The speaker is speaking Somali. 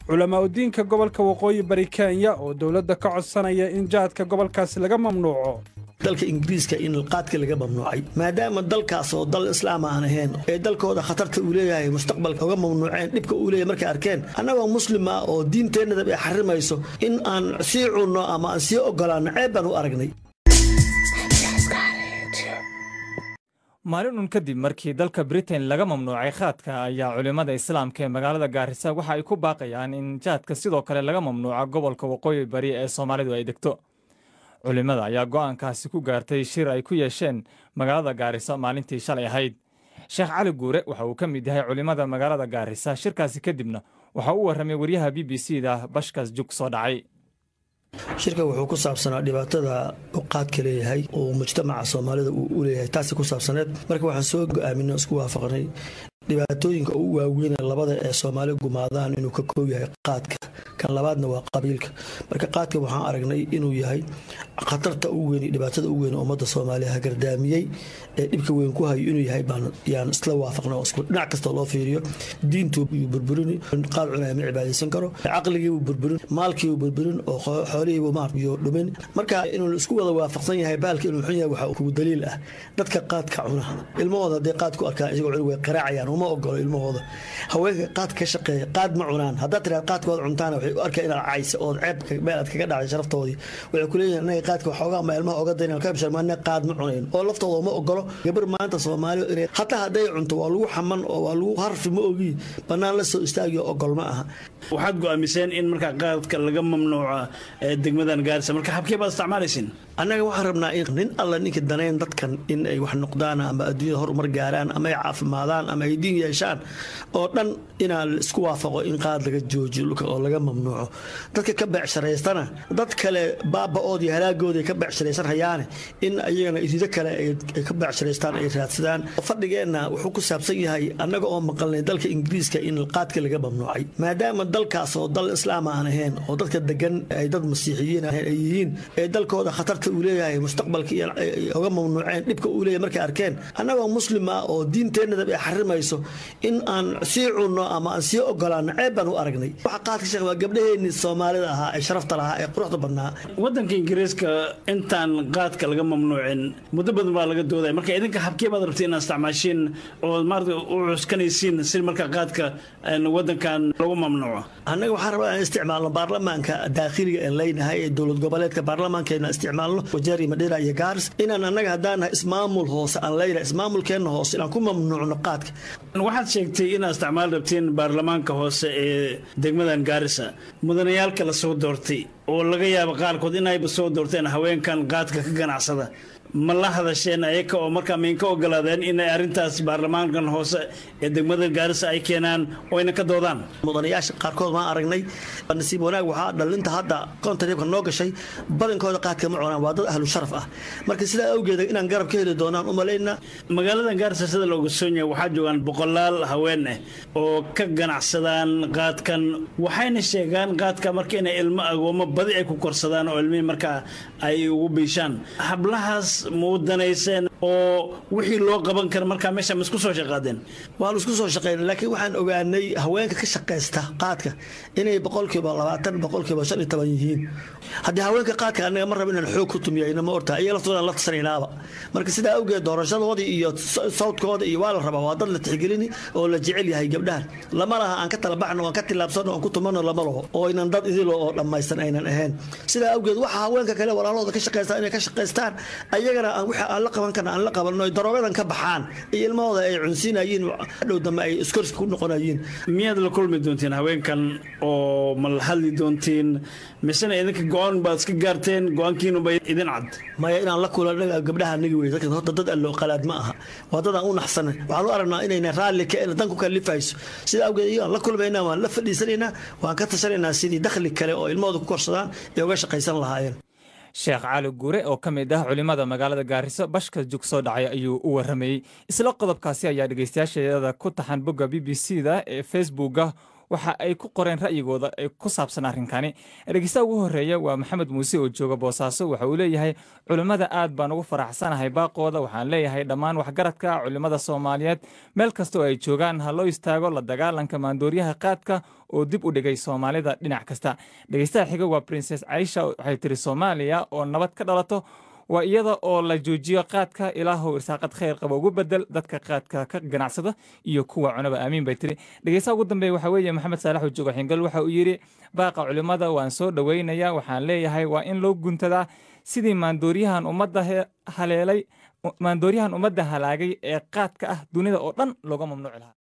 culamaa udiinka gobolka waqooyi bari kenya oo dowladda ka codsanaya in jaadka gobolkaasi laga mamnuuco dalka ingiriiska in qaadka laga mamnuucay maadaama dalkaas oo dal islaam aan ahayn ee dalkooda khatarta uu leeyahay mustaqbalka uga mamnuuceen dhibka uu leeyahay markay arkeen annagoo muslim ah oo diinteennadab ay xarimayso in aan sii cunno ama aan sii ogolaanno ceeb baan u aragnay maalin un kadib markii dalka britain laga mamnuucay khaadka ayaa culimmada islaamka ee magaalada gaarisa waxa ay ku baaqayaan in jaadka sidoo kale laga mamnuuco gobolka waqooyi bari ee soomaalidu ay degto culimmada ayaa go'aankaasi ku gaartay shir ay ku yeesheen magaalada gaarisa maalintii shalay ahayd sheekh cali guure waxa uu ka mid yahay culimmada magaalada gaarisa shirkaasi kadibna waxa uu warramay waryaha b b c da bashkas jug soo dhacay shirka wuxuu ku saabsanaa dhibaatada uu qaadka leeyahay oo mujtamaca soomaalida uu u leeyahay taasi ku saabsaneed marka waxaan soo go'aaminay isku waafaqnay dhibaatooyinka ugu waaweyn labada ee soomaali gumaadaan inuu ka koob yahay qaadka kan labaadna waa qabiilka marka qaadka waxaan aragnay inuu yahay khatarta ugu weyn dhibaatada ugu weyn ummadda soomaaliya hagardaamiyey ee dhibka weyn ku hayo inuu yahay baan yaan isla waafaqnay oo isku dhinac kasta loo fiiriyo diintuu yuu burburini qaad cunaya ma cibaadaysan karo caqligiibuu burburin maalkiibuu burburin oo xoolihiibuu maaryo dhumin marka inuu isku wada waafaqsan yahay baalka inuu xun yahay waxaa kugu daliil ah dadka qaadka cuna ilmahooda hadday qaad ku arkaan isagoo cunug way qaraacayaan uma ogolo ilmahooda haweenka qaad ka shaqeeya qaad ma cunaan haddaad tiraad qaadkooda cuntaana waxay u arkaa inaad caysa ood ceebka meel aad kaga dhacday sharaftoodii waxay ku leeyihin anaga qaadka waxoogaa ma ilmaha oga dayna ka bishar maana qaad ma cunayn oo laftooda uma ogolo gabar maanta soomaaliya inay hataa hadday cunto waa lagu xaman oo waa lagu harfi ma ogi bannaan la soo istaagiyo ogol ma aha waxaad go'aamiseen in markaa qaadka laga mamnuuco degmadan gaarisa marka habkee baad isticmaalaysin annaga waxaan rabnaa in nin alla ninka danayn dadkan in ay wax noqdaan ama adduunyada horumar gaaraan ama ay caafimaadaan ama ay diin yeeshaan oo dhan inaa isku waafaqo in qaad laga joojiyo dhulka oo laga mamnuuco dadka ka beecsharaystana dad kale baaba'ood iyo halaagooda ay ka beecshiraysan hayaane in ayagana irido kale ay ka beecshiraystaan ay raadsadaan fadhigeenna wuxuu ku saabsan yahay annaga oo maqalnay dalka ingiriiska in qaadka laga mamnuucay maadaama dalkaas oo dal islaam aan ahayn oo dadka degan ay dad masiixiyiin ay yihiin ee dalkooda khatarta uu leeyahay mustaqbalka iyo uga mamnuuceen dhibka uu leeyahay markay arkeen annagoo muslim ah oo diinteennadab ay xarimayso in aan sii cunno ama aan sii ogolaanno ceeb baan u aragnay waxa qaadka sheekh waa gabdhaheennii soomaalida ahaa ee sharafta lahaa ee quruxda badnaa waddanka ingiriiska intaan qaadka laga mamnuucin muddo badan baa laga doodaya marka idinka habkee baad rabtay inaad isticmaashiin oo maarata u cuskanaysiin si marka qaadka waddankan lagu mamnuuco annaga waxaan rabaa inaan isticmaalno baarlamaanka daakhiliga aan leynahay ee dowlad goboleedka baarlamaankeena isticmaalno wajeer iyo madheera iyo gaaris inaan annaga haddaan nahay ismaamul hoose aan leynahay ismaamulkeenna hoose inaan ku mamnuucno qaadka waxaad sheegtay inaad isticmaal rabtiin baarlamaanka hoose ee degmadan gaarisa mudanayaalka la soo doortay oo laga yaabo qaarkood inayba soo doorteen haweenkan qaadka ka ganacsada ma la hadasheen ayaka oo markaa maynka ogolaadeen inay arrintaas baarlamaankan hoose ee degmada gaarisa ay keenaan oo ayna ka doodaan mudanayaasha qaarkood maan aragnay nasiib wanaag waxaa dhalinta hadda kontaribka noo gashay badankooda qaadka ma cunaan waa dad ahlu sharaf ah marka sidaa awgeeda inaan garab ka heli doonaan u malaynaa magaaladan gaarisa sida la ogsoon yahay waxaa joogaan boqolaal haween ah oo ka ganacsadaan qaadkan waxayna sheegaan qaadka marka inay ilmo agoomo badi ay ku korsadaan oo ilmihii markaa ay ugu biishaan hablahaas muudanayseen oo wixii loo qaban kara markaa meesha ma isku soo shaqaadeen waan isku soo shaqaynay laakiin waxaan ogaanay haweenka ka shaqaysta qaadka inay boqolkiiba labaatan boqolkiiba shan iyo toban yihiin haddii haweenka qaadka anaga ma rabo inaan xoog ku tumiyayna ma ortaa iyaga laftooda la tashanaynaaba marka sidaa awgeed doorashadoodii iyo sawdkooda iyo waa la rabaa waa dad la tixgelini oo la jecel yahay gabdhahan lama laha aan ka talabaxno aan ka tilaabsano aan ku tumano lama laho oo inan dad idilo oo dhammaysan aynan ahayn sidaa awgeed waxa haweenka kale walaalahooda ka shaqaysta inay ka shaqaystaan ayagana wixii aan la qaban karna aan la qabanno ay daroogadan ka baxaan iyo ilmahooda ay cunsiinayeen dhow dambe ay iskorsi ku noqonayeen miyaad la kulmi doontiin haweenkan oo ma la hadli doontiin misena idinka go-aan baad iska gaarteen go-aankiinuba idin cad maya inaan la kulan gabdhaha nagi wey dadka horta dad alloo qalaad ma aha waa dad aan u naxsanan waxaan u aragnaa inayna raalli ka dan ku kalifayso sida awgeed iyagaan la kulmaynaa waan la fadhiisanaynaa waan ka tashanaynaa sidii dakhli kale oo ilmahooda ku korsadaan ee uga shaqaysan lahaayeen sheekh cali guure oo ka mid ah culimmada magaalada gaariso bashka jug soo dhacay ayuu u warramayey isla qodobkaasi ayaa dhegeystayaasheeda ku taxan bogga b b c da ee facebooka waxa ay ku qoreen ra'yigooda ee ku saabsan arrinkani dhegeystaha ugu horeeya waa maxamed muuse oo jooga boosaaso waxa uu leeyahay culimmada aad baan ugu faraxsanahay baaqooda waxaan leeyahay dhammaan waxgaradka culimmada soomaaliyeed meel kasta oo ay joogaan ha loo istaago la dagaalanka maandooriyaha qaadka oo dib u dhigay soomaalida dhinac kasta dhegeystaha xiga waa princes caisha waxay tiri soomaaliya oo nabad ka dhalato waa iyada oo la joojiyo qaadka ilaahow irsaaqad khayr qaba ugu bedel dadka qaadka ka ganacsada iyo kuwa cunaba aamiin bay tiri dhegeystaha ugu dambeeya waxaa weeye maxamed saalax oo jooga xingal waxa uu yidhi baaqa culimmada waan soo dhoweynaya waxaan leeyahay waa in loo guntadaa sidii maandooriyahan ummadda haleelay maandooriyahan ummadda halaagay ee qaadka ah dunida oo dhan looga mamnuuci lahaa